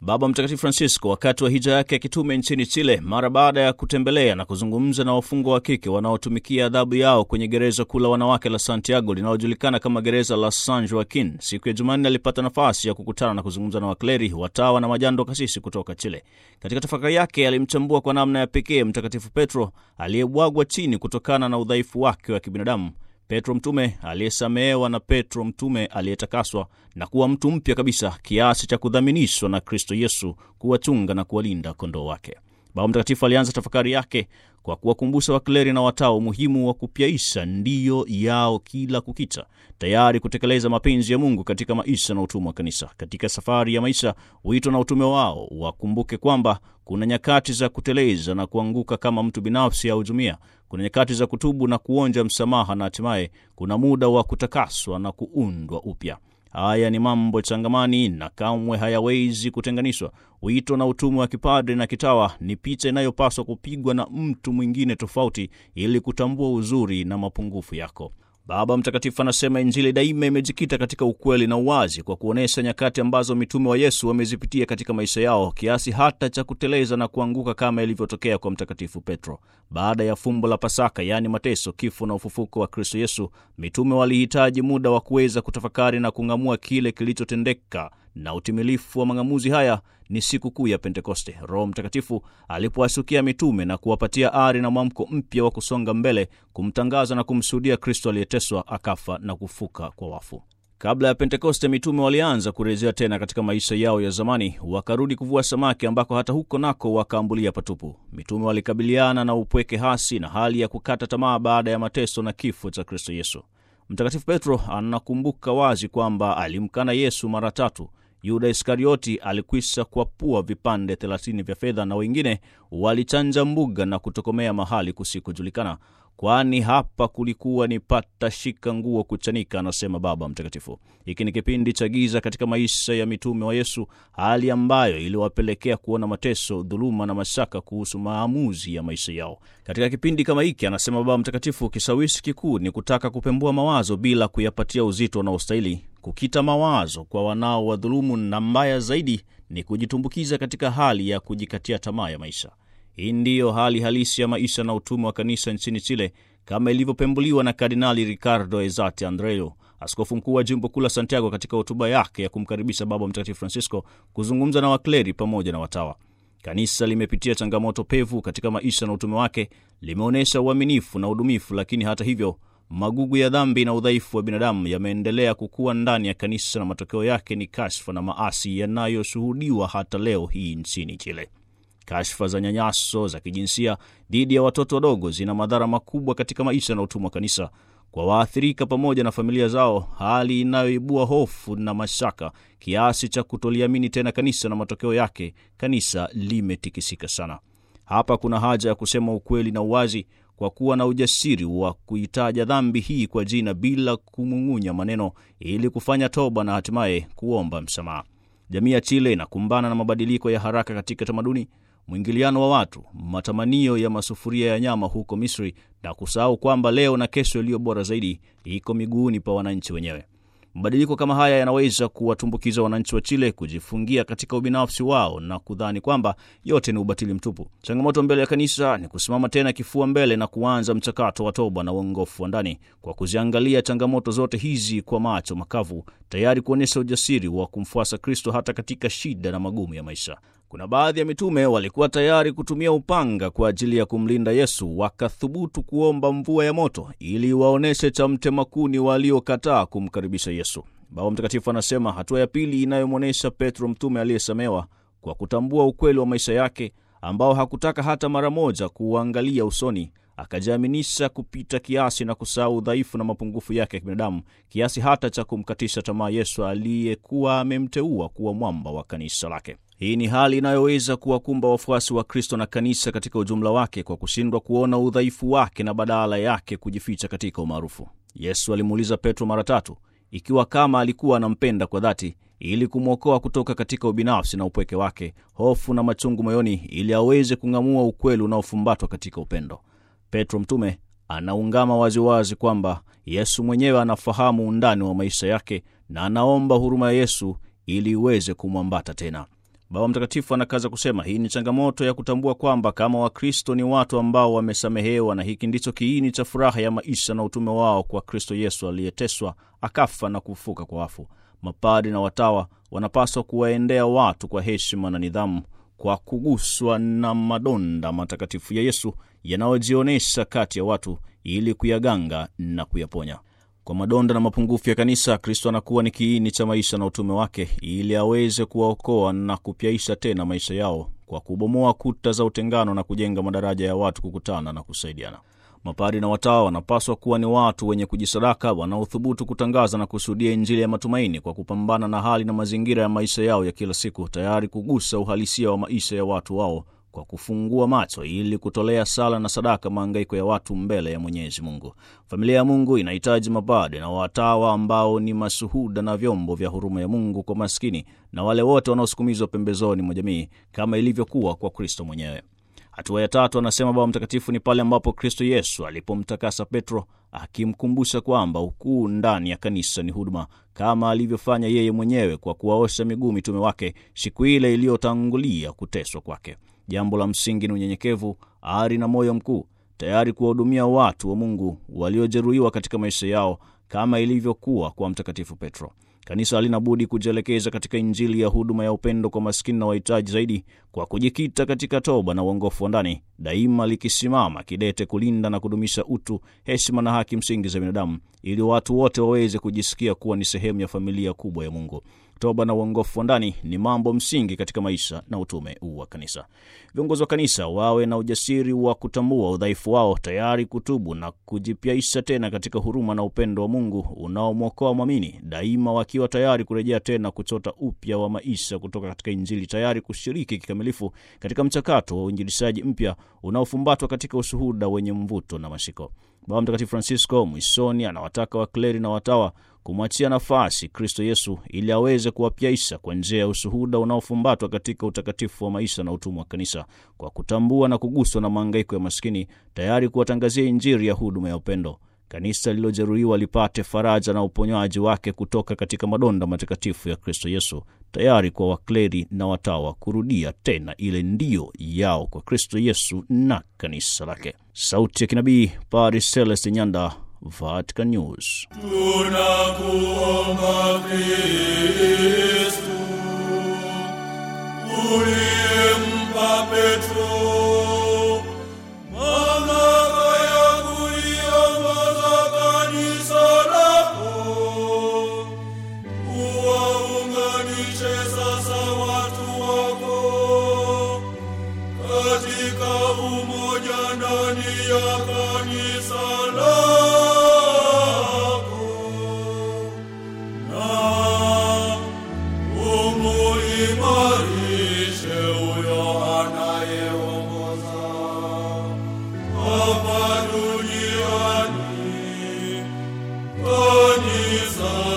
Baba Mtakatifu Francisco wakati wa hija yake ya kitume nchini Chile, mara baada ya kutembelea na kuzungumza na wafungwa wa kike wanaotumikia adhabu yao kwenye gereza kuu la wanawake la Santiago linalojulikana kama gereza la San Joaquin, siku ya Jumanne alipata nafasi ya kukutana na kuzungumza na wakleri, watawa na majando kasisi kutoka Chile. Katika tafakari yake alimchambua kwa namna ya pekee Mtakatifu Petro aliyebwagwa chini kutokana na udhaifu wake wa kibinadamu Petro mtume aliyesamehewa na Petro mtume aliyetakaswa na kuwa mtu mpya kabisa kiasi cha kudhaminishwa na Kristo Yesu kuwachunga na kuwalinda kondoo wake. Baba Mtakatifu alianza tafakari yake kwa kuwakumbusha wakleri na watawa umuhimu wa kupyaisha ndiyo yao kila kukicha, tayari kutekeleza mapenzi ya Mungu katika maisha na utume wa kanisa. Katika safari ya maisha, wito na utume wao wakumbuke kwamba kuna nyakati za kuteleza na kuanguka kama mtu binafsi au jumuiya. Kuna nyakati za kutubu na kuonja msamaha, na hatimaye kuna muda wa kutakaswa na kuundwa upya. Haya ni mambo changamani na kamwe hayawezi kutenganishwa. Wito na utume wa kipadre na kitawa ni picha inayopaswa kupigwa na mtu mwingine tofauti ili kutambua uzuri na mapungufu yako. Baba Mtakatifu anasema Injili daima imejikita katika ukweli na uwazi, kwa kuonyesha nyakati ambazo mitume wa Yesu wamezipitia katika maisha yao, kiasi hata cha kuteleza na kuanguka kama ilivyotokea kwa Mtakatifu Petro. Baada ya fumbo la Pasaka, yaani mateso, kifo na ufufuko wa Kristo Yesu, mitume walihitaji muda wa kuweza kutafakari na kung'amua kile kilichotendeka na utimilifu wa mang'amuzi haya ni siku kuu ya Pentekoste, Roho Mtakatifu alipowashukia mitume na kuwapatia ari na mwamko mpya wa kusonga mbele, kumtangaza na kumshuhudia Kristo aliyeteswa, akafa na kufuka kwa wafu. Kabla ya Pentekoste, mitume walianza kurejea tena katika maisha yao ya zamani, wakarudi kuvua samaki, ambako hata huko nako wakaambulia patupu. Mitume walikabiliana na upweke hasi na hali ya kukata tamaa baada ya mateso na kifo cha Kristo Yesu. Mtakatifu Petro anakumbuka wazi kwamba alimkana Yesu mara tatu. Yuda Iskarioti alikwisha kuapua vipande thelathini vya fedha na wengine walichanja mbuga na kutokomea mahali kusikojulikana, kwani hapa kulikuwa ni pata shika nguo kuchanika, anasema Baba Mtakatifu. Hiki ni kipindi cha giza katika maisha ya mitume wa Yesu, hali ambayo iliwapelekea kuona mateso, dhuluma na mashaka kuhusu maamuzi ya maisha yao. Katika kipindi kama hiki, anasema Baba Mtakatifu, kishawishi kikuu ni kutaka kupembua mawazo bila kuyapatia uzito unaostahili kukita mawazo kwa wanao wadhulumu, na mbaya zaidi ni kujitumbukiza katika hali ya kujikatia tamaa ya maisha. Hii ndiyo hali halisi ya maisha na utume wa kanisa nchini Chile, kama ilivyopembuliwa na Kardinali Ricardo Ezati Andreu, askofu mkuu wa jimbo kuu la Santiago, katika hotuba yake ya kumkaribisha Baba Mtakatifu Francisco kuzungumza na wakleri pamoja na watawa. Kanisa limepitia changamoto pevu katika maisha na utume wake, limeonyesha uaminifu na udumifu, lakini hata hivyo magugu ya dhambi na udhaifu wa binadamu yameendelea kukua ndani ya kanisa na matokeo yake ni kashfa na maasi yanayoshuhudiwa hata leo hii nchini Chile. Kashfa za nyanyaso za kijinsia dhidi ya watoto wadogo zina madhara makubwa katika maisha na utumwa wa kanisa kwa waathirika pamoja na familia zao, hali inayoibua hofu na mashaka kiasi cha kutoliamini tena kanisa, na matokeo yake kanisa limetikisika sana. Hapa kuna haja ya kusema ukweli na uwazi kwa kuwa na ujasiri wa kuitaja dhambi hii kwa jina bila kumung'unya maneno, ili kufanya toba na hatimaye kuomba msamaha. Jamii ya Chile inakumbana na mabadiliko ya haraka katika tamaduni, mwingiliano wa watu, matamanio ya masufuria ya nyama huko Misri, na kusahau kwamba leo na kesho iliyo bora zaidi iko miguuni pa wananchi wenyewe. Mabadiliko kama haya yanaweza kuwatumbukiza wananchi wa Chile kujifungia katika ubinafsi wao na kudhani kwamba yote ni ubatili mtupu. Changamoto mbele ya kanisa ni kusimama tena kifua mbele na kuanza mchakato wa toba na uongofu wa ndani kwa kuziangalia changamoto zote hizi kwa macho makavu, tayari kuonyesha ujasiri wa kumfuasa Kristo hata katika shida na magumu ya maisha. Kuna baadhi ya mitume walikuwa tayari kutumia upanga kwa ajili ya kumlinda Yesu, wakathubutu kuomba mvua ya moto ili waonyeshe cha mtema kuni waliokataa kumkaribisha Yesu. Baba Mtakatifu anasema hatua ya pili inayomwonyesha Petro mtume aliyesamewa kwa kutambua ukweli wa maisha yake ambao hakutaka hata mara moja kuuangalia usoni, akajiaminisha kupita kiasi na kusahau udhaifu na mapungufu yake ya kibinadamu kiasi hata cha kumkatisha tamaa Yesu aliyekuwa amemteua kuwa mwamba wa kanisa lake. Hii ni hali inayoweza kuwakumba wafuasi wa Kristo na kanisa katika ujumla wake kwa kushindwa kuona udhaifu wake na badala yake kujificha katika umaarufu. Yesu alimuuliza Petro mara tatu ikiwa kama alikuwa anampenda kwa dhati, ili kumwokoa kutoka katika ubinafsi na upweke wake, hofu na machungu moyoni, ili aweze kung'amua ukweli unaofumbatwa katika upendo. Petro mtume anaungama waziwazi kwamba Yesu mwenyewe anafahamu undani wa maisha yake na anaomba huruma ya Yesu ili iweze kumwambata tena. Baba Mtakatifu anakaza kusema hii ni changamoto ya kutambua kwamba kama Wakristo ni watu ambao wamesamehewa, na hiki ndicho kiini cha furaha ya maisha na utume wao kwa Kristo Yesu aliyeteswa, akafa na kufufuka kwa wafu. Mapadi na watawa wanapaswa kuwaendea watu kwa heshima na nidhamu, kwa kuguswa na madonda matakatifu ya Yesu yanayojionyesha kati ya watu, ili kuyaganga na kuyaponya. Kwa madonda na mapungufu ya kanisa, Kristo anakuwa ni kiini cha maisha na utume wake, ili aweze kuwaokoa na kupyaisha tena maisha yao kwa kubomoa kuta za utengano na kujenga madaraja ya watu kukutana na kusaidiana. Mapadi na watawa wanapaswa kuwa ni watu wenye kujisadaka, wanaothubutu kutangaza na kushuhudia Injili ya matumaini kwa kupambana na hali na mazingira ya maisha yao ya kila siku, tayari kugusa uhalisia wa maisha ya watu wao kwa kufungua macho ili kutolea sala na sadaka maangaiko ya watu mbele ya Mwenyezi Mungu. Familia ya Mungu inahitaji mapade na watawa ambao ni mashuhuda na vyombo vya huruma ya Mungu kwa maskini na wale wote wanaosukumizwa pembezoni mwa jamii kama ilivyokuwa kwa Kristo mwenyewe. Hatua ya tatu, anasema Baba Mtakatifu, ni pale ambapo Kristo Yesu alipomtakasa Petro, akimkumbusha kwamba ukuu ndani ya kanisa ni huduma, kama alivyofanya yeye mwenyewe kwa kuwaosha miguu mitume wake siku ile iliyotangulia kuteswa kwake. Jambo la msingi ni unyenyekevu, ari na moyo mkuu, tayari kuwahudumia watu wa Mungu waliojeruhiwa katika maisha yao kama ilivyokuwa kwa Mtakatifu Petro. Kanisa halina budi kujielekeza katika Injili ya huduma ya upendo kwa maskini na wahitaji zaidi, kwa kujikita katika toba na uongofu wa ndani, daima likisimama kidete kulinda na kudumisha utu, heshima na haki msingi za binadamu, ili watu wote waweze kujisikia kuwa ni sehemu ya familia kubwa ya Mungu. Toba na uongofu wa ndani ni mambo msingi katika maisha na utume wa kanisa. Viongozi wa kanisa wawe na ujasiri wa kutambua udhaifu wao, tayari kutubu na kujipyaisha tena katika huruma na upendo wa Mungu unaomwokoa mwamini, daima wakiwa tayari kurejea tena kuchota upya wa maisha kutoka katika Injili, tayari kushiriki kikamilifu katika mchakato wa uinjilishaji mpya unaofumbatwa katika ushuhuda wenye mvuto na mashiko. Baba Mtakatifu Francisco mwishoni anawataka wakleri na watawa kumwachia nafasi Kristo Yesu ili aweze kuwapyaisha kwa njia ya ushuhuda unaofumbatwa katika utakatifu wa maisha na utumwa wa kanisa, kwa kutambua na kuguswa na maangaiko ya maskini, tayari kuwatangazia Injili ya huduma ya upendo. Kanisa lililojeruhiwa lipate faraja na uponywaji wake kutoka katika madonda matakatifu ya Kristo Yesu, tayari kwa wakleri na watawa kurudia tena ile ndio yao kwa Kristo Yesu na kanisa lake. Sauti ya kinabii, Paris Celeste Nyanda, Vatican News. Tunakuomba Kristu, uliyempa Petro mamlaka ya kuliongoza kanisa lako, uwaunganishe sasa watu wako katika umoja ndani ya kanisa lako na umuimarishe huyo anayeongoza hapa duniani kanisa